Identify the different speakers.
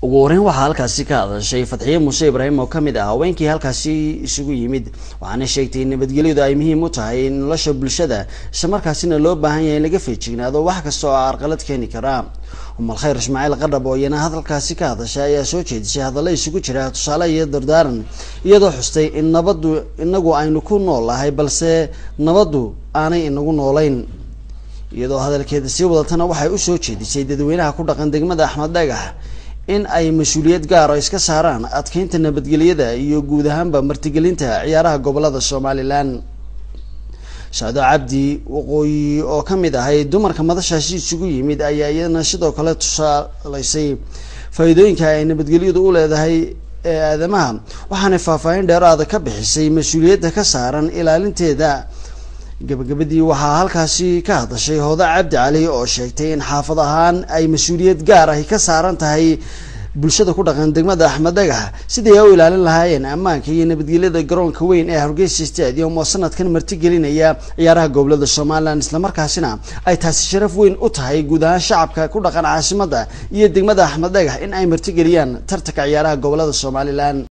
Speaker 1: ugu horeyn waxaa halkaasi ka hadashay fatxiye muuse ibraahim oo kamid ah haweenkii halkaasi isugu yimid waxaana sheegtay in nabadgelyadu ay muhiim u tahay nolosha bulshada isla markaasina loo baahan yahay in laga feejignaado wax kasta oo carqalad keeni kara umal khayr ismaaciil qadhab oo iyana hadalkaasi ka hadashay ayaa soo jeedisay hadalla isugu jira tusaale iyo dardaaran iyadoo xustay in nabaddu inagu aynu ku nool nahay balse nabaddu aanay inagu noolayn iyadoo hadalkeeda sii wadatana waxay usoo jeedisay dadweynaha ku dhaqan degmada axmed dhagax in ay mas-uuliyad gaaro iska saaraan adkeynta nabadgelyada iyo guud ahaanba martigelinta ciyaaraha gobolada somalilan shaado cabdi waqooyi oo kamid ahay dumarka madashaasi isugu yimid ayaa iyadana sidoo kale tusaaleysay faa-iidooyinka ay nabadgelyadu u leedahay ee aadamaha waxaanay faahfaahin dheeraada ka bixisay mas-uuliyadda ka saaran ilaalinteeda gabagabadii waxaa halkaasi ka hadashay hooda cabdi cali oo sheegtay in xaafad ahaan ay mas-uuliyad gaar ahi ka saaran tahay bulshada ku dhaqan degmada axmed dhagax sidii ay u ilaalin lahaayeen ammaanka iyo nabadgelyada garoonka weyn ee hargeysa stadium oo sanadkan martigelinaya ciyaaraha gobolada somalilan islamarkaasina ay taasi sharaf weyn u tahay guud ahaan shacabka ku dhaqan caasimada iyo degmada axmed dhagax in ay martigeliyaan tartanka ciyaaraha gobolada somalilan